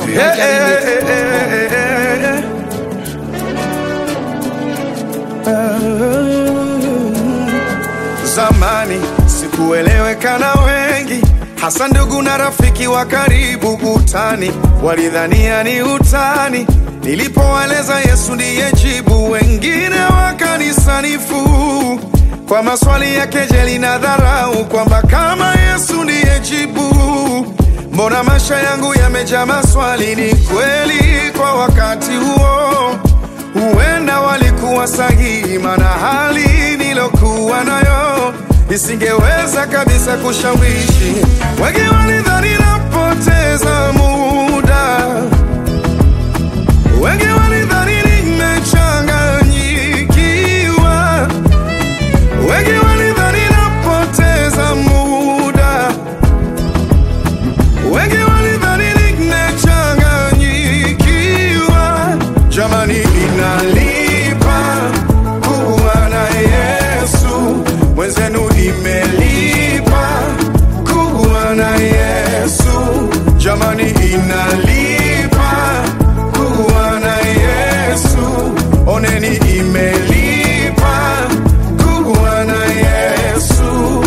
Hey, hey, hey, hey, hey, hey. Zamani sikueleweka na wengi, hasa ndugu na rafiki wa karibu. Utani walidhania ni utani, nilipowaeleza Yesu ndiye jibu. Wengine wakanisanifu kwa maswali ya kejeli na dharau, kwamba kama Yesu ndiye jibu, mbona maisha yangu yamejaa maswali? Ni kweli kwa wakati huo huenda walikuwa sahihi, maana hali nilokuwa nayo isingeweza kabisa kushawishi. Wengi walidhani napoteza muda, wengi walidhani nimechanganyikiwa, wengi walidhani napoteza muda, wengi walidhani nimechanganyikiwa. Jamani, inalipa kuwa na Yesu, mwenzenu imelipa kuwa na Yesu. Jamani, inalipa kuwa na Yesu, oneni imelipa kuwa na Yesu.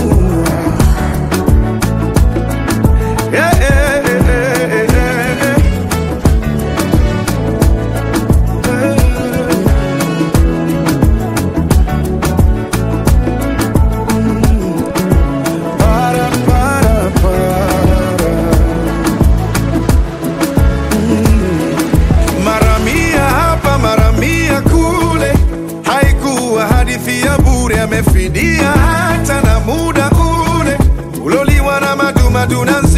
Yeah, yeah, yeah, yeah, yeah. Para, para, para. Mm. Mara mia hapa mara mia kule, haikuwa hadithi ya bure, amefidia hata na muda ule uloliwa na madumadu na